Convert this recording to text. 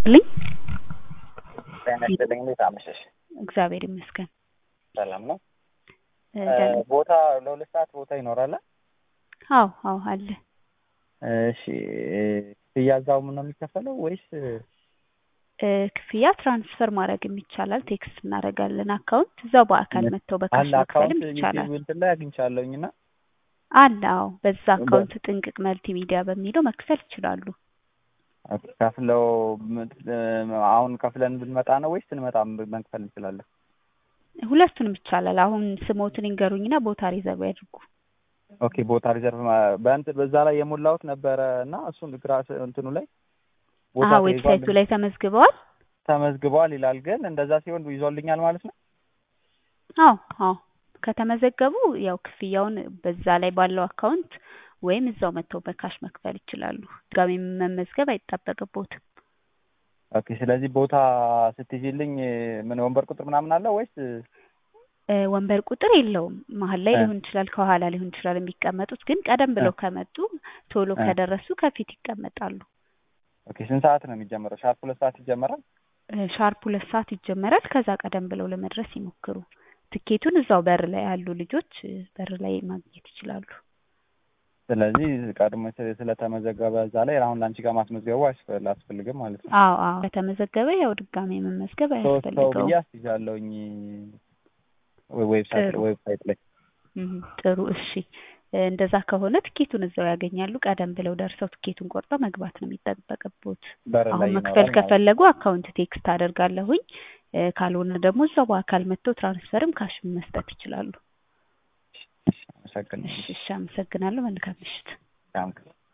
ልኝ ጤና ይስጥልኝ። እንዴት አመሸሽ? እግዚአብሔር ይመስገን። ሰላም ነው። እ ደህና ቦታ ለሁለት ሰዓት ቦታ ይኖራል? አዎ አዎ አለ። እሺ ክፍያ እዛው ነው የሚከፈለው ወይስ እ ክፍያ ትራንስፈር ማድረግም ይቻላል። ቴክስት እናደርጋለን አካውንት እዛው በአካል መጥተው በካሽ አለ? መክፈልም አካውንት ይቻላል። ዩቲዩብ እንትን ላይ አግኝቻለሁኝ እና አለ አዎ። በዛ አካውንት ጥንቅቅ መልቲ ሚዲያ በሚለው መክፈል ይችላሉ። ከፍለው አሁን ከፍለን ብንመጣ ነው ወይስ ስንመጣ መክፈል እንችላለን? ሁለቱንም ይቻላል። አሁን ስሞትን ይንገሩኝና ቦታ ሪዘርቭ ያድርጉ። ኦኬ ቦታ ሪዘርቭ ማ- በእንት በዛ ላይ የሞላሁት ነበረ እና እሱን ግራ እንትኑ ላይ ቦታ አሀ ተይዟል ዌብሳይቱ ላይ ተመዝግበዋል። ተመዝግበዋል ይላል። ግን እንደዛ ሲሆን ይዞልኛል ማለት ነው። አዎ አዎ ከተመዘገቡ ያው ክፍያውን በዛ ላይ ባለው አካውንት ወይም እዛው መጥተው በካሽ መክፈል ይችላሉ። ድጋሚ መመዝገብ አይጠበቅቦትም። ኦኬ ስለዚህ ቦታ ስትይዥልኝ ምን ወንበር ቁጥር ምናምን አለ ወይስ እ ወንበር ቁጥር የለውም። መሀል ላይ እ ሊሆን ይችላል፣ ከኋላ ሊሆን ይችላል የሚቀመጡት። ግን ቀደም እ ብለው ከመጡ ቶሎ እ ከደረሱ ከፊት ይቀመጣሉ። ኦኬ ስንት ሰዓት ነው የሚጀምረው? ሻርፕ ሁለት ሰዓት ይጀመራል። እ ሻርፕ ሁለት ሰዓት ይጀመራል። ከዛ ቀደም ብለው ለመድረስ ይሞክሩ። ትኬቱን እዛው በር ላይ ያሉ ልጆች እ በር ላይ ማግኘት ይችላሉ። ስለዚህ ቀድሞ ስለ- ስለተመዘገበ እዛ ላይ አሁን ለአንቺ ጋር ማስመዝገቡ አያስፈ- አያስፈልግም ማለት ነው። አዎ አዎ ከተመዘገበ ያው ድጋሚ መመዝገብ ሶስት ሰው አያስፈልገውም። ብዬ አስይዣለሁኝ ዌብሳይት ጥሩ ዌብሳይት ላይ እም፣ ጥሩ እሺ። እ እንደዛ ከሆነ ትኬቱን እዛው ያገኛሉ። ቀደም ብለው ደርሰው ትኬቱን ቆርጠው መግባት ነው የሚጠበቅቦት። በር አሁን ላይ መክፈል ይኖራል ማለት ነው። ከፈለጉ አካውንት ቴክስት አደርጋለሁኝ። እ ካልሆነ ደግሞ እዛው በአካል መጥተው ትራንስፈርም ካሽም መስጠት ይችላሉ። አመሰግናለሁ። እሺ እሺ፣ አመሰግናለሁ። መልካም ምሽት። ታንክ